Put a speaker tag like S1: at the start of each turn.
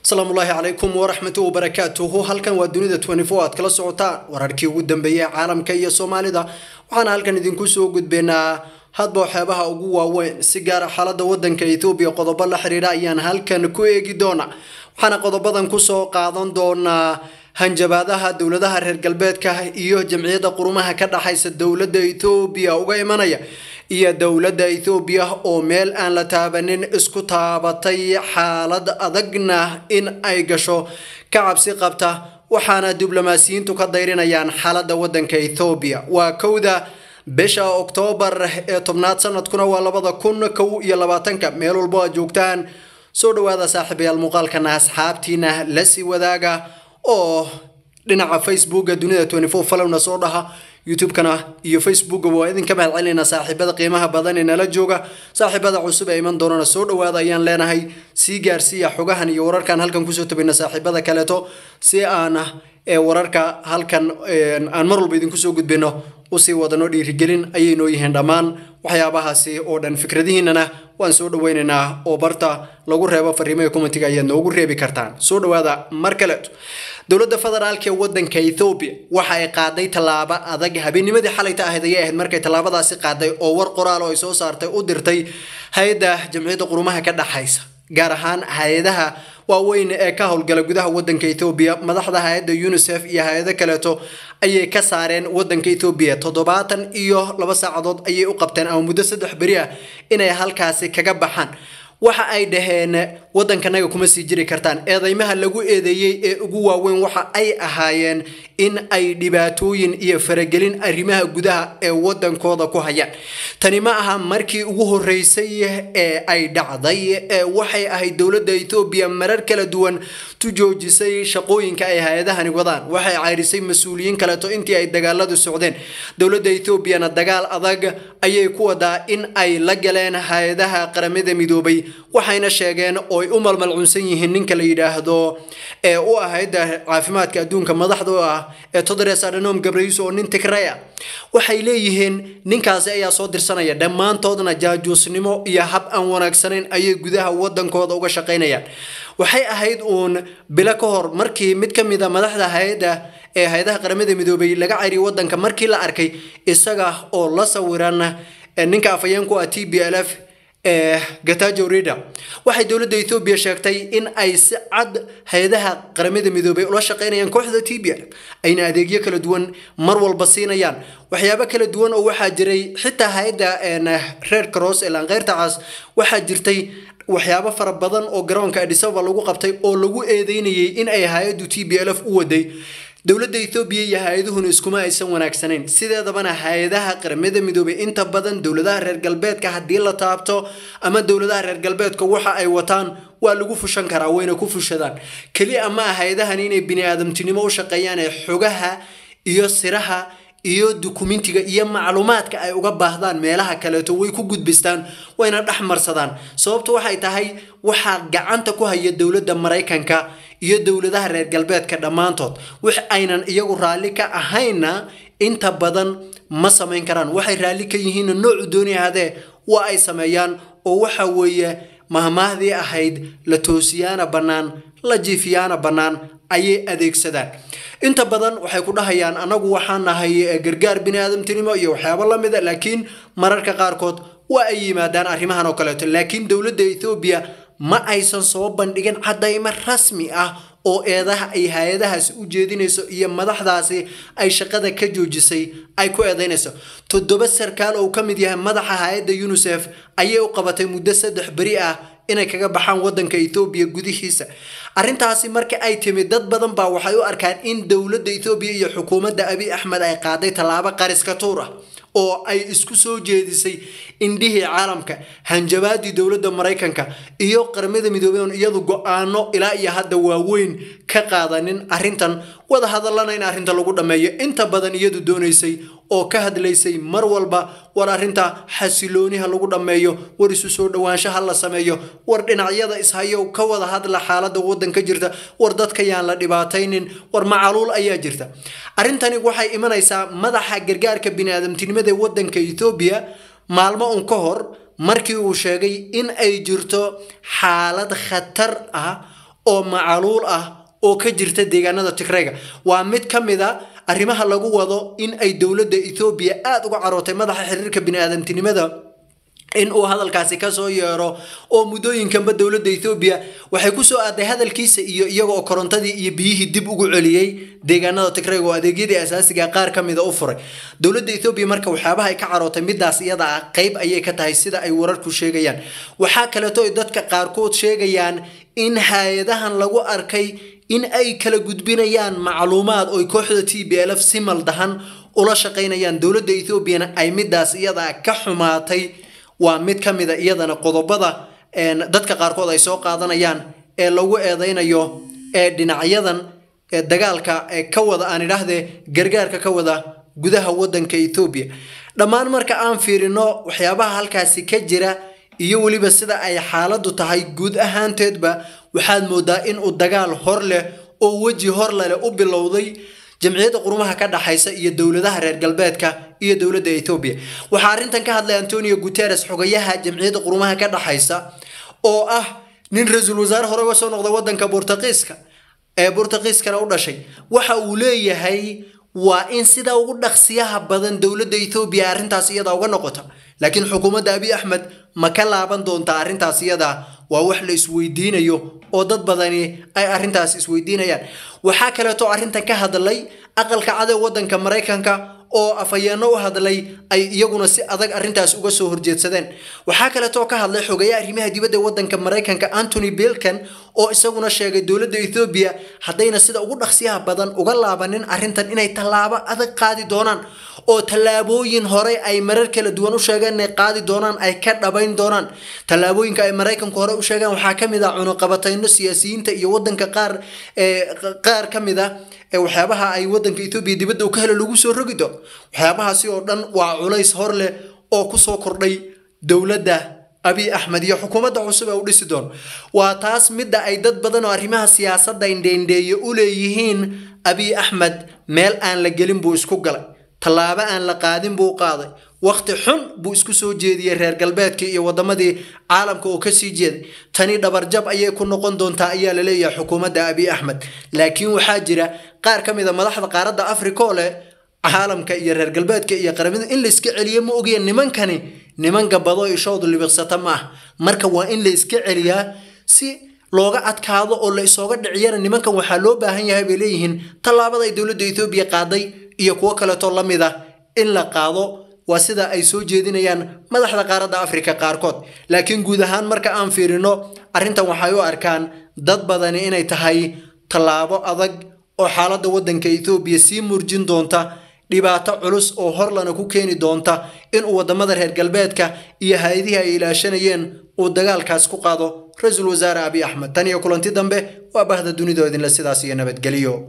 S1: asalaamullaahi calaykum waraxmatu wabarakaatuhu halkan waa dunida aad kala socotaan wararkii ugu dambeeyey caalamka iyo soomaalida waxaana halkan idinku soo gudbeynaa hadba waxyaabaha ugu waaweyn si gaara xaalada wadanka ethoobiya qodobo la xiriira ayaan halkan ku eegi doona waxaana qodobadan kusoo qaadan doonaa hanjabaadaha dowladaha reer galbeedka iyo jamciyadda qurumaha ka dhaxaysa dowladda ethoobiya uga imanaya iyo dowladda ethoobiya oo meel aan la taabanin isku taabatay xaalad adagna in ay gasho ka cabsi qabta waxaana diblomaasiyiintu ka dayrinayaan xaalada wadanka ethoobiya waa kowda bisha oktoobar ee tobnaad sanadkuna waa labada kun kow iyo labaatanka meel walbo aad joogtaan soo dhawaada saaxiibayaal muuqaalkana asxaabtiina la sii wadaaga oo dhinaca facebooka dunida falowna soo dhaha youtube-kana iyo facebooka waa idinka mahad celinayna saaxiibada qiimaha badan ee nala jooga saaxiibada cusub ee iman doonana soo dhawaada ayaan leenahay sii gaarsiiya xogahan iyo wararkan halkan kusoo tabayna saaxiibada kaleeto si aan wararka halkan aan mar walba idinku soo gudbino usii wadano dhiirigelin ayay noo yihiin dhammaan waxyaabahaasi oo dhan fikradihiinana waan soo dhaweynaynaa oo barta lagu reebo fariimaha commentiga ayaad noogu reebi kartaan soo dhawaada mar kaleeto dowladda federaalk ee wadanka ethoobiya waxa ay qaaday tallaabo adag habeennimadii xalayta ahayd ayay ahayd markay tallaabadaasi qaaday oo war qoraal oo ay soo saartay u dirtay hay-adda jamciyadda qurumaha ka dhaxaysa gaar ahaan hay-adaha waaweyn ee ka howlgala gudaha wadanka ethoobiya madaxda hay-adda unisef iyo hay-ado kaleeto ayay ka saareen wadanka ethoobiya toddobaatan iyo laba saacadood ayay u qabteen ama muddo saddex beri ah inay halkaasi kaga baxaan waxa ay dhaheen wadankanaga kuma sii jiri kartaan eedeymaha lagu eedeeyey ee ugu waaweyn waxa ay ahaayeen in ay dhibaatooyin iyo faragelin arrimaha gudaha ee wadankooda ku hayaan tani ma aha markii ugu horeysay ee ay dhacday waxay ahayd dowladda ethoobiya marar kala duwan tu joojisay shaqooyinka ay hay-adahani wadaan waxay cayrisay mas-uuliyiin kaleeto intii ay dagaaladu socdeen dowladda ethoobiana dagaal adag ayay ku wadaa in ay la galeen hay-adaha qaramada midoobay waxayna sheegeen oo ay u malmalcunsan yihiin ninka la yidhaahdo ee u ahayd caafimaadka adduunka madaxda u ah ee todres adhanom gabrayus oo nin tigray ah waxay leeyihiin ninkaasi ayaa soo dirsanaya dhammaantoodna jaajuusnimo iyo hab aan wanaagsanayn ayay gudaha wadankooda uga shaqaynayaan waxay ahayd uun bilo ka hor markii mid ka mid a madaxda hay-adda ee hay-adaha qaramada midoobay laga cariyay wadanka markii la arkay isaga oo la sawiran ninka afhayeenku ah t b l f ee gatajo rida waxay dowladda ethoobiya sheegtay in ay si cad hay-adaha qaramada midoobay ula shaqeynayaan kooxda t b l ayna adeegyo kala duwan mar walba siinayaan waxyaabo kala duwan oo waxaa jiray xitaa hay-adda reer cross ee laanqeyrta cas waxaa jirtay waxyaabo fara badan oo garoonka adisababa lagu qabtay oo lagu eedeynayay in ay hay-addu t b l f u waday dowladda ethoobiya iyo hay-aduhuna iskuma aysan wanaagsanayn sideedabana hay-adaha qaramada midoobay inta badan dowladaha reer galbeedka haddii la taabto ama dowladaha reer galbeedka waxa ay wataan waa lagu fushan karaa wayna ku fushadaan keliya ma ah hay-adahan inay bini-aadamtinimo u shaqeeyaan ee xogaha iyo siraha iyo dukumentiga iyo macluumaadka ay uga baahdaan meelaha kaleeto way ku gudbistaan wayna dhex marsadaan sababtu waxay tahay waxaa gacanta ku haya dowladda maraykanka iyo dowladaha reer galbeedka dhammaantood wix aynan iyagu raalli ka ahayna inta badan ma samayn karaan waxay raalli ka yihiin noocu dooni ahaadee waa ay sameeyaan oo waxa weeye mahmaahdii ahayd la toosiyaana bannaan la jiifiyaana bannaan ayay adeegsadaan inta badan waxay ku dhahayaan anagu waxaan nahay gargaar bini-aadamtinimo iyo waxyaabo la mida laakiin mararka qaarkood waa ay yimaadaan arrimahan oo kaleeto laakiin dowladda ethoobiya ma aysan soo bandhigin cadaymo rasmi ah oo eedaha ay hay-adahaasi u jeedinayso iyo madaxdaasi ay shaqada ka joojisay ay ku eedeynayso toddoba sarkaal oo ka mid yahay madaxa hay-adda unisef ayay u qabatay muddo saddex beri ah inay kaga baxaan wadanka ethoobiya gudihiisa arrintaasi marka ay timid dad badan baa waxay u arkaan in dowladda ethoobiya iyo xukuumadda abiy axmed ay qaaday tallaabo qariska tuur ah oo ay isku soo jeedisay indhihii caalamka hanjabaadii dowladda maraykanka iyo qaramada midoobey oon iyadu go-aano ilaa iyo hadda waaweyn ka qaadanin arrintan wada hadallana in arrinta lagu dhammeeyo inta badan iyadu doonaysay oo ka hadlaysay mar walba war arrinta xasilooniha lagu dhammeeyo war isu soo dhowaanshaha la sameeyo war dhinacyada ishayo ka wada hadla xaalada wadanka jirta war dadka yaan la dhibaataynin war macaluul ayaa jirta arrintani waxay imanaysaa madaxa gargaarka biniaadamtinimada ee wadanka ethoobiya maalmo un ka hor markii uu sheegay in ay jirto xaalad khatar ah oo macaluul ah oo ka jirta deegaanada tigrayga waa mid ka mid a arrimaha lagu wado in ay dowladda ethoobiya aada uga carootay madaxa xiriirka bini-aadamtinimada in uu hadalkaasi kasoo yeero oo muddooyinkanba dowladda ethoobiya waxay kusoo aaday hadalkiisa iyo iyaga oo korontadii iyo biyihii dib ugu celiyey deegaanada tigrayga oo adeegyadii asaasiga qaar ka mida u furay dowladda ethoobiya marka waxyaabaha ay ka carootay midaas iyada ah qeyb ayay ka tahay sida ay wararku sheegayaan waxaa kaleeto ay dadka qaarkood sheegayaan in hay-adahan lagu arkay in ay kala gudbinayaan macluumaad oo kooxda t b l f si maldahan ula shaqaynayaan dowladda ethoobiana ay midaas iyada ka xumaatay waa mid ka mida iyadana qodobada dadka qaarkood ay soo qaadanayaan ee lagu eedeynayo ee dhinacyadan dagaalka ka wada aan idhaahdee gargaarka ka wada gudaha wadanka ethoobiya dhammaan marka aan fiirino waxyaabaha halkaasi ka jira iyo weliba sida ay xaaladdu tahay guud ahaanteedba waxaad moodaa in uu dagaal hor leh oo weji hor leleh u bilowday jamciyadda qurumaha ka dhaxaysa iyo dowladaha reer galbeedka iyo dowladda ethoobiya waxaa arrintan ka hadlay antonio guteres xogayaha jamciyadda qurumaha ka dhaxaysa oo ah nin ra-iisul wasaare hore uga soo noqday wadanka burtaqiiska ee burtaqiiskana u dhashay waxa uu leeyahay waa in sida ugu dhaqsiyaha badan dowladda ethoobiya arrintaas iyada uga noqota laakiin xukuumadda abiy axmed ma ka laaban doontaa arrintaas iyada waa wax la isweydiinayo oo dad badani ay arrintaas isweydiinayaan waxaa kaleeto arrintan ka hadlay aqalka cad ee wadanka maraykanka oo afhayeenno u hadlay ay iyaguna si adag arrintaas uga soo horjeedsadeen waxaa kaleetoo ka hadlay xogeeya arrimaha dibadda ee wadanka maraykanka antony bilkan oo isaguna sheegay dowladda ethoobiya haddayna sida ugu dhaqsiyaha badan uga laabanin arrintan inay tallaabo adag qaadi doonaan oo tallaabooyin hore ay marar kala duwan u sheegeen inay qaadi doonaan ay ka dhabayn doonaan tallaabooyinka ay maraykanku hore u sheegeen waxaa ka mid ah cunuqabatayno siyaasiyiinta iyo wadanka qaar qaar ka mid ah waxyaabaha ay wadanka ethoobiya dibadda u ka helo lagu soo rogi doono waxyaabahaasi oo dhan waa culays hor leh oo kusoo kordhay dowladda abiy axmed iyo xukuumadda cusub ee u dhisi doono waa taas midda ay dad badan oo arrimaha siyaasadda indheendheeye u leeyihiin abiy axmed meel aan la gelin buu isku galay tallaabo aan la qaadin buu qaaday waqti xun buu isku soo jeediyey reer galbeedkii iyo wadamadii caalamka oo kasii jeeday tani dhabarjab ayay ku noqon doontaa ayaa la leeyahay xukuumadda abiy axmed laakiin waxaa jira qaar ka mid a madaxda qaaradda africa oo leh caalamka iyo reer galbeedka iyo qaramada in la iska celiyo ma ogaya nimankani niman gabado ishoodu libiqsata ma ah marka waa in la iska celiyaa si looga adkaado oo la isooga dhiciyana nimankan waxaa loo baahan yahay bay leeyihiin tallaabada ay dowladda ethoobiya qaaday iyo kuwo kaleetoo la mid ah in la qaado waa sida ay soo jeedinayaan madaxda qaaradda afrika qaarkood laakiin guud ahaan marka aan fiirino arrintan waxay u arkaan dad badani inay tahay tallaabo adag oo xaaladda waddanka ethoobiya sii murjin doonta dhibaato culus oo horlana ku keeni doonta inuu wadamada reer galbeedka iyo hay-adihii ay ilaashanayeen uu dagaalkaas ku qaado ra-iisul wasaare abiy axmed tan iyo kulanti dambe waa bahda dunidoo idinle sidaas iyo nabadgeliyo